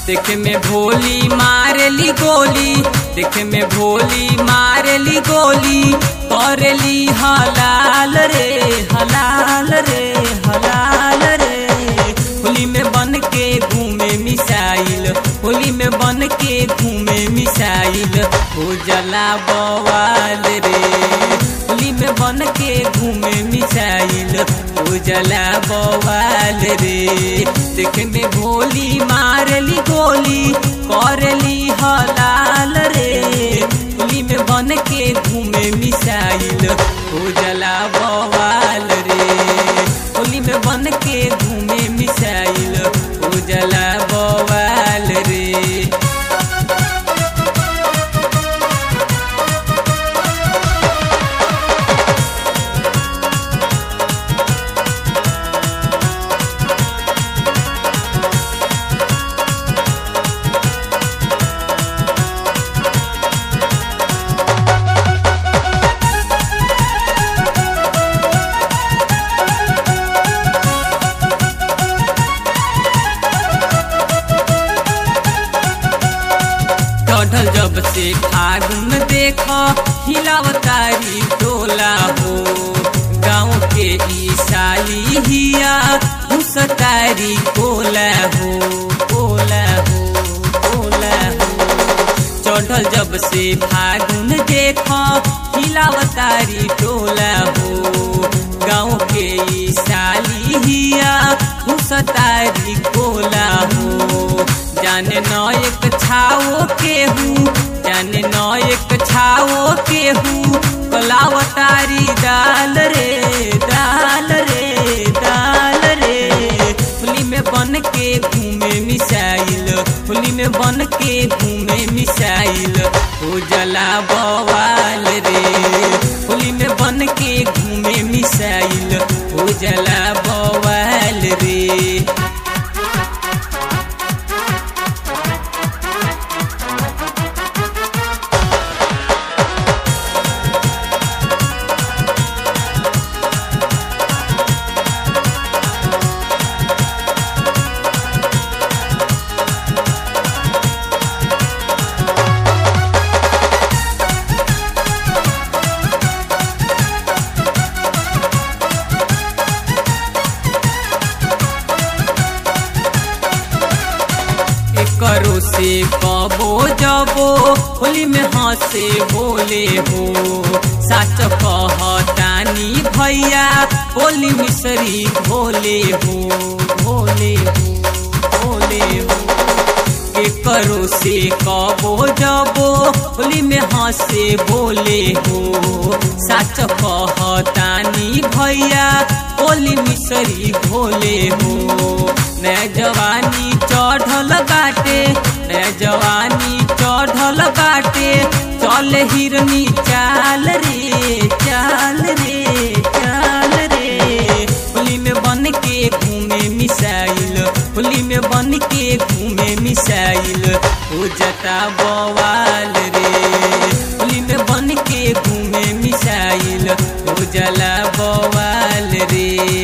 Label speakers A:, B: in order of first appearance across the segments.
A: देखे में भोली मारली गोली देखे में भोली मारली गोली करेली हलाल रे हलाल रे हलाल रे होली में बन के घूमे मिसाइल होली में बन के घूमे मिसाइल हो जला बवाल रे होली में बन के घूमे मिसाइल हो जला बवाल रे देखे में भोली मारली गोली करली हलाल रे होली में बन के घूमे मिसाइल हो जला बवाल रे होली में बन के घूमे मिसाइल हो जला बवाल रे चढ़ल जब से फागुन देख हिलावतारी टोला हो गाँव के ई साली हिया घुसतारी कोला हो कोला हो कोला हो चढ़ल जब से फागुन देख हिलावतारी टोला हो गाँव के ई साली हिया घुसतारी कोला हो जाने न एक छाओ केहू जाने न एक छाओ केहू कलावतारी दाल रे दाल रे दाल रे होली में बन के घूमे मिसाइल होली में बन के घूमे मिसाइल हो जला बवाल रे होली में बन के घूमे मिसाइल हो जला बवाल रे करो से कबो जबो होली में हंसे बोले हो साच कहतानी भैया होली मिसरी भोले हो भोले हो भोले हो के करो से कबो जबो होली में हंसे बोले हो साच कहतानी भैया होली मिसरी भोले हो नया जवानी चढ़ल बाटे नया जवानी चढ़ल बाटे चल हिरनी चाल रे चाल रे चाल रे होली में बन के घूमे मिसाइल होली में बन के घूमे मिसाइल हो जता बवाल रे होली में बन के घूमे मिसाइल हो जला बवाल रे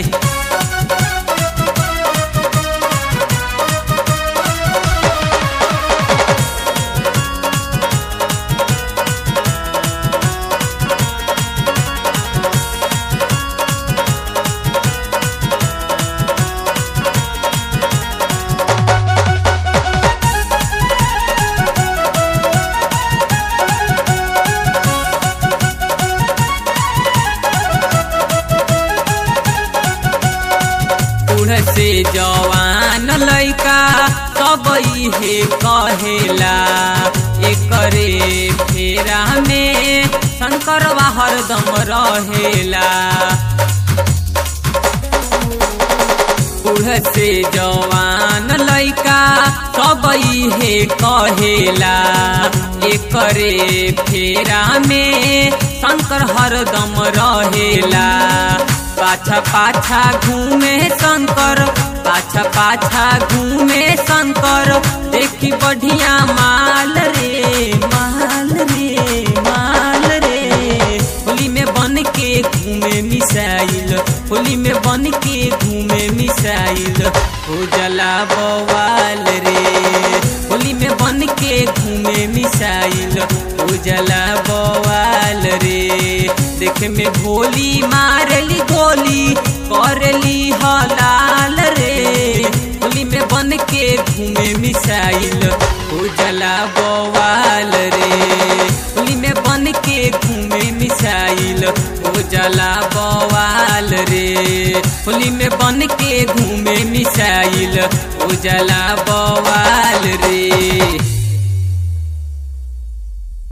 A: से जवान लैका सब हे कहेला एकरे फेरा में शंकरवा हरदम रहेला बूढ़ से जवान लैका सब हे कहेला एकरे फेरा में शंकर हरदम रहेला पाछा पाछा घूमे शंकर पाछा पाछा घूमे शंकर देखी बढ़िया माल रे माल रे माल रे होली में बन के घूमे मिसाइल होली में बन के घूमे मिसाइल हो जला बवाल रे घूमे मिसाइल उजला बवाल रे देखे में भोली मारली गोली करली हलाल रे होली में बन के घूमे मिसाइल उजला बवाल रे होली में बन के घूमे मिसाइल उजला बवाल रे होली में बन के घूमे मिसाइल उजला बवाल